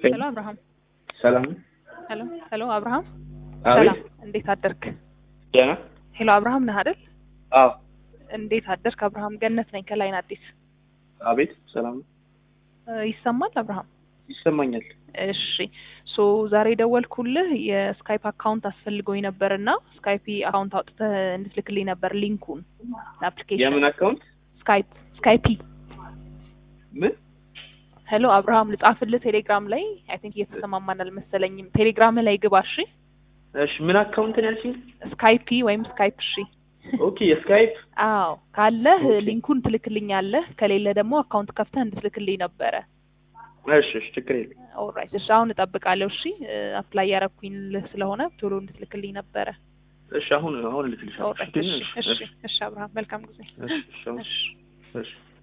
ሄሎ አብርሃም። ሰላም ሄሎ ሄሎ አብርሃም። አቤት ሰላም እንዴት አደርክ? ደህና ሄሎ አብርሃም ነህ አይደል? አዎ እንዴት አደርክ አብርሃም? ገነት ነኝ ከላይን አዲስ። አቤት ሰላም ነው እ ይሰማል አብርሃም? ይሰማኛል እሺ ሶ ዛሬ ደወልኩልህ የስካይፕ አካውንት አስፈልጎኝ ነበር እና ስካይፕ አካውንት አውጥተህ እንድትልክልኝ ነበር ሊንኩን ለአፕሊኬሽን የምን አካውንት ስካይፕ ስካይፒ ምን ሄሎ አብርሃም ልጻፍልህ ቴሌግራም ላይ አይ ቲንክ እየተሰማማን አልመሰለኝም ቴሌግራም ላይ ግባ እሺ እሺ ምን አካውንት ነው ያልሽኝ ስካይፒ ወይም ስካይፕ እሺ ኦኬ የስካይፕ አዎ ካለህ ኦኬ። ሊንኩን ትልክልኛለህ ከሌለ ደግሞ አካውንት ከፍተህ እንድትልክልኝ ነበረ እሺ እሺ ችግር የለም ኦልራይት እሺ አሁን እጠብቃለሁ እሺ አፕላይ ያረኩኝ ስለሆነ ቶሎ እንድትልክልኝ ነበረ እሺ አሁን አሁን ልክልሻለሁ ኦልራይት እሺ እሺ እሺ አብርሃም መልካም ጊዜ እሺ እሺ አሁን- እሺ እሺ